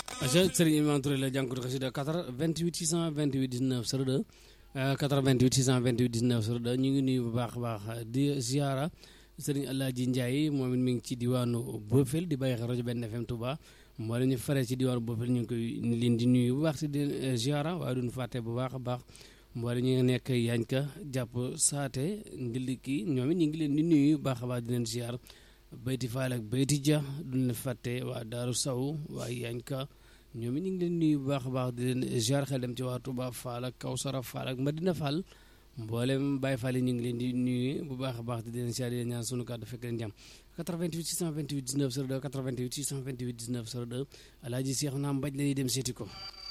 aca Serigne Imam Touré la jànkatu xasida 88 628 19 02 88 628 19 02 ñu ngi nuyu bu baax a baax di ziara Serigne Alaaji Ndiaye moom it mi ngi ci diwaanu Bofel di bàyyi xel rajo benn FM Touba mboolem ñu faree ci diwaanu Bofel ñu ngi koy leen di nuyu bu baax si di ziara waaye duñu fàtte bu baax a baax mboolem ñu ngi nekk Yañka jàpp saate ndiliki ñoom it ñu ngi leen di nuyu bu baax a baax di leen ziar bayti faal ak bayti ja duñ leen fàtte waa Daaru Saw waa Yañka ñoom it ñu ngi leen nuyu bu baax a baax di leen ziar xel dem ci waa Touba Fall ak Kawsara Fall ak Madina Fall mboolem Baye Fall yi ñu ngi leen di nuyu bu baax a baax di leen ziar di leen ñaan sunu kàddu fekk leen jàmm 88 628 19 02 88 628 19 02 alaaji Seex naa mbaj la ñuy dem seeti ko